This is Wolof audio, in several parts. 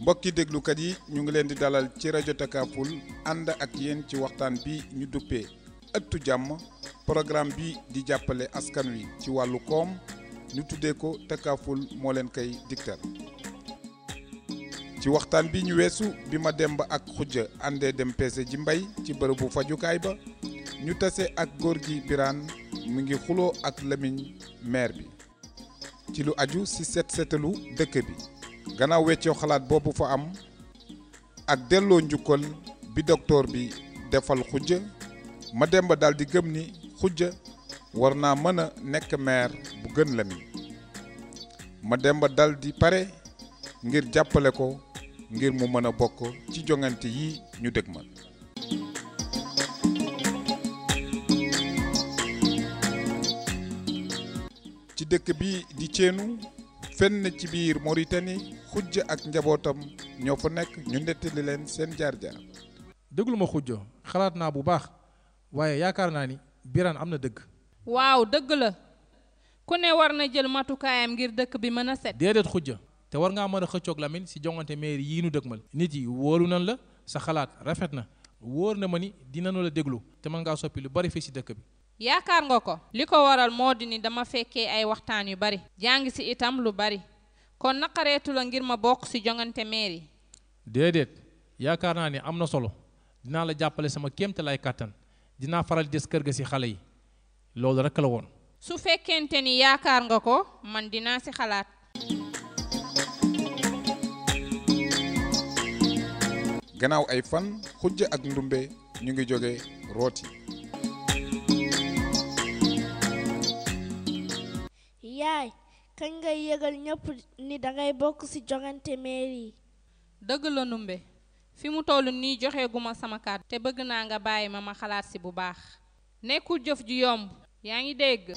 mbokki déglukat yi ñu ngi leen di dalal ci rajo Takaful ànd ak yéen ci waxtaan bi ñu duppee ëttu jàmm programme bi di jàppale askan wi ci wàllu koom ñu tuddee ko Takaful moo leen koy digtal ci waxtaan bi ñu weesu bi ma dem ba ak xujja àndee dem peese ji mbay ci bërëbu fajukaay ba ñu tase ak góor gi biraan mu ngi xuloo ak lamiñ maire bi ci lu aju ci set setalu dëkk bi gannaaw weccoo xalaat boobu fa am ak delloo njukkal bi docteur bi defal xujja ma dem ba daal di gëm ni xujja war naa mën a nekk maire bu gën lamiñ ma dem ba dal di pare ngir jàppale ko ngir mu mën a bokk ci joŋante yi ñu dëgmal ci dëkk bi di ceenu fenn ci biir Mauritanie xujj ak njabootam ñoo fa nekk ñu nettali leen seen jaar-jaar déglu ma xujjo xalaat naa bu baax waaye yaakaar naa ni Birane am na dëgg waaw dëgg la ku ne war na jël matukaayam ngir dëkk bi mën a set déedéet xujja te war ngaa mën a xëccoog Lamine si jongante maire yii nu dëgmal nit yi wóolu nan la sa xalaat rafet na wóor na ma ni dinañu la déglu te mën ngaa soppi lu bari fii si dëkk bi yaakaar nga ko li ko waral moo di ni dama fekkee ay waxtaan yu bari jàng si itam lu bari kon naqareetu la ngir ma bokk si jongante maire yi déedéet yaakaar naa ni am na solo dinaa la jàppale sama kéemte lay kàttan dinaa faral des kër ga si xale yi loolu rek la woon su fekkente ni yaakaar nga ko man dinaa si xalaat gannaaw ay fan xujj ak ndumbe ñu ngi jóge rooti yaay kañ ngay yëgal ñëpp ni dangay bokk ci jongante mairie yi dëgg la numbe fi mu toll nii joxe guma sama kàddu te bëgg naa nga bàyyi ma ma xalaat si bu baax nekkul jëf ju yomb yaa ngi dégg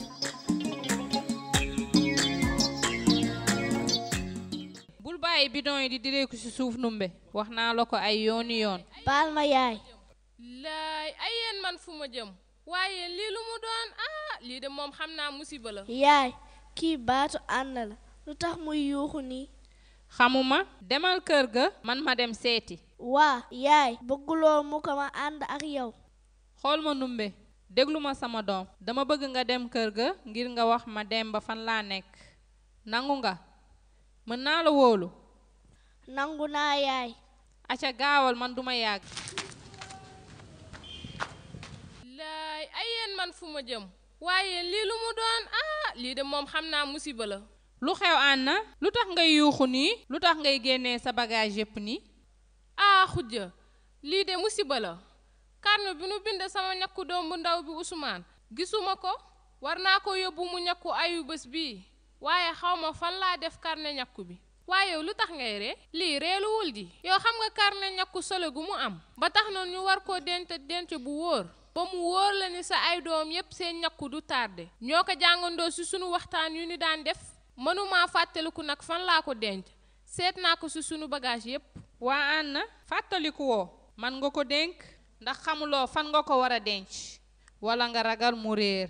bul bàyyi bidon yi di direeku ci suuf numbe wax naa la ko ay yooni yoon baal ma yaay laay ay yéen man fu ma jëm waaye lii lu mu doon ah lii de moom xam naa musiba la yaay kii baatu ànd la lu tax muy yuuxu nii xamuma demal kër ga man ma dem seeti waa yaay bëgguloo mu ko ma ànd ak yow xool ma numbe déglu ma sama doom dama bëgg nga dem kër ga ngir nga wax ma dem ba fan laa nekk nangu nga mën naa la wóolu nangu naa yaay aca gaawal man duma yàgg laay ay yéen man fu ma jëm waaye lii lu mu doon ah lii de moom xam naa musiba la lu xew Anna lu tax ngay yuuxu nii lu tax ngay génnee sa bagage yépp nii ah xujja lii de musiba la karne bi nu bind sama ñakku doom bu ndaw bi Ousmane gisuma ko war naa ko yóbbu mu ñakku ayu bés bii waaye xawma fan laa def karne ñakku bi waaye yow lu tax ngay ree lii reeluwul di yow xam nga karne ñakku solo gu mu am ba tax na ñu war koo denc denc bu wóor ba mu wóor la ni sa ay doom yépp seen ñakku du tardé ñoo ko jàngandoo ci sunu waxtaan yu ni daan def mënuma fàttaliku nag fan laa ko denc seet naa ko ci sunu bagage yépp waa Anna fàttaliku woo man nga ko dénk ndax xamuloo fan nga ko war a denc walla nga ragal mu réer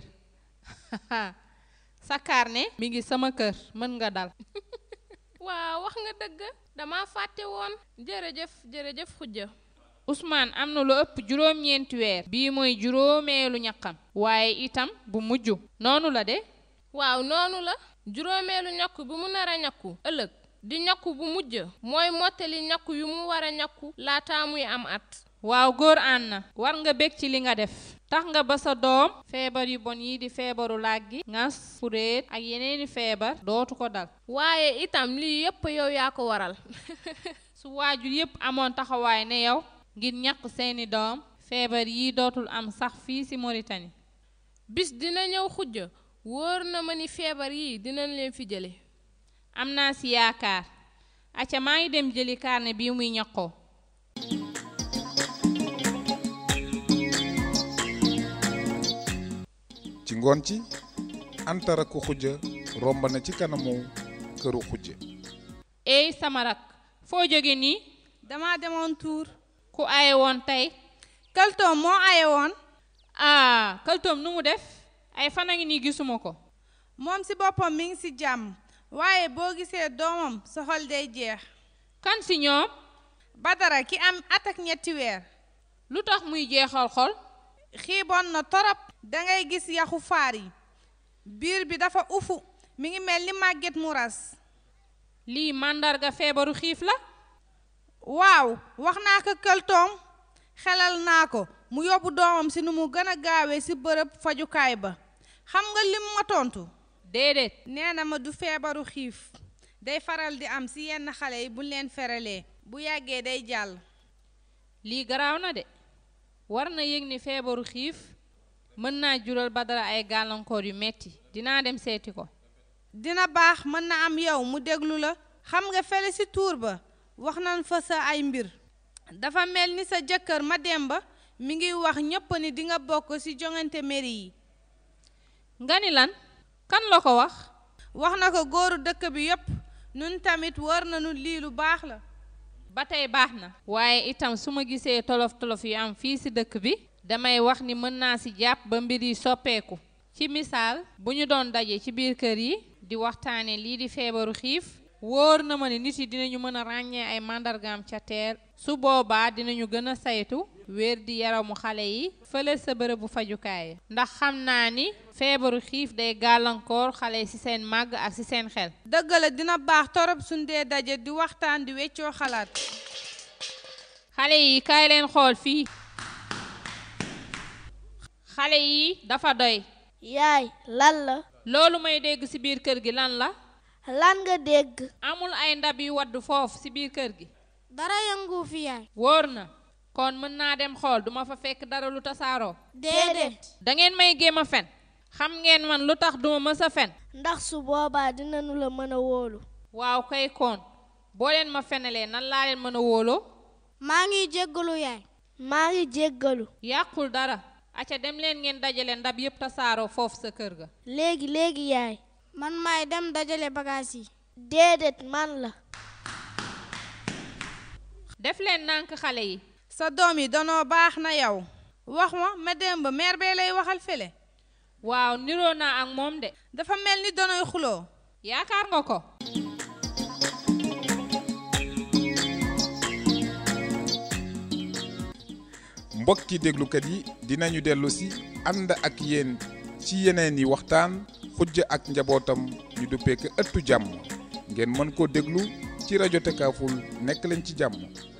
sa carnet mi ngi sama kër mën nga dal waaw wax nga dëgg dama fàtte woon jërëjëf jërëjëf xujja Ousmane am na lu ëpp juróom-ñeenti weer bii mooy juróomeelu ñaqam waaye itam bu mujj noonu la de waaw noonu la juróomeelu ñakku bi mu nar a ñakku ëllëg di ñakku bu mujj mooy mottali ñakku yu mu war a ñakku laata muy am at waaw góor Anna war nga bég ci li nga def tax nga ba sa doom feebar yu bon yi di feebaru làggi ngas furéet ak yeneeni feebar dootu ko dal waaye itam lii yépp yow yaa ko waral su waajur yépp amoon taxawaay ne yow ngir ñaq seeni doom feebar yi dootul am sax fii ci Mauritanie bis dina ñëw xujja wóor na ma ni feebar yi dinañ leen fi jële am naa ci yaakaar acca maa ngi dem jëli carnet bii muy ñaqoo ci ngoon ci antara ku xujja romb na ci kanamu këru xujja eey sama rak foo jóge nii dama demoon tuur ku aye woon tey kaltoom moo aye woon ah kaltoom nu mu def ay fan a ngi nii gisuma ko moom ci boppam mi ngi ci jàmm waaye boo gisee doomam sa xol day jeex kan si ñoom Badara ki am at ak ñetti weer lu tax muy jeexal xol xiiboon na torop dangay gis yaxu faar yi biir bi dafa ufu mi ngi mel ni màgget mu ras lii màndarga feebaru xiif la waaw wax naa ko këltoom xelal naa ko mu yóbbu doomam si nu mu gën a gaawee si bërëb fajukaay ba xam nga lim ma tontu déedéet nee na ma du feebaru xiif day faral di am si yenn xale yi buñ leen feralee bu yàggee day jàll lii garaaw na de war na yëg ni feebaru xiif mën naa jural Badara ay gàllankoor yu metti dinaa dem seeti ko dina baax mën na am yow mu déglu la xam nga fele si tuur ba wax nañ fa sa ay mbir dafa mel ni sa jëkkër Mademba mi ngi wax ñépp ni dinga bokk ci joŋante mairie yi nga ni lan kan la ko wax wax na ko góoru dëkk bi yépp nun tamit war nañu lii lu baax la ba tey baax na waaye itam su ma gisee tolof tolof yu am fii ci dëkk bi damay wax ni mën naa ci jàpp ba mbir yi soppeeku ci misaal bu ñu doon daje ci biir kër yi di waxtaane lii di feebaru xiif wóor na ma ne nit yi dinañu mën a ràññee ay màndargaam ca teer su boobaa dinañu gën a saytu wér di yaramu xale yi fële sa bërëbu fajukaay ndax xam naa ni feebaru xiif day gàllankoor xale yi ci seen màgg ak ci seen xel dëgg la dina baax torop suñ dee daje di waxtaan di weccoo xalaat xale yi kaay leen xool fii xale yi dafa doy yaay lan la loolu may dégg ci biir kër gi lan la lan nga dégg amul ay ndab yu wadd foofu ci biir kër gi dara yëngu fi yaay wóor na kon mën naa dem xool duma fa fekk dara lu tasaaroo déedéet dangeen may géem a fen xam ngeen man lu tax duma mës a fen ndax su boobaa dinañu la mën a wóolu waaw kay koon boo leen ma fenelee nan laa leen mën a wóoloo maa ngi jéggalu yaay maa ngi jéggalu yàqul dara acca dem leen ngeen dajale ndab yépp tasaaroo foofu sa kër ga léegi léegi yaay man maay dem dajale bagaas yi déedéet man la def leen nànk xale yi sa doom yi danoo baax na yow wax ma Mademba meer bee lay waxal fele waaw niroo naa ak moom de dafa mel ni danoy xuloo yaakaar nga ko mbokki déglukat yi dinañu dellu si ànd ak yéen ci yeneen yi waxtaan xujja ak njabootam ñu duppee ko ëttu jàmm ngeen mën koo déglu ci rajo Takaful nekk leen ci jàmm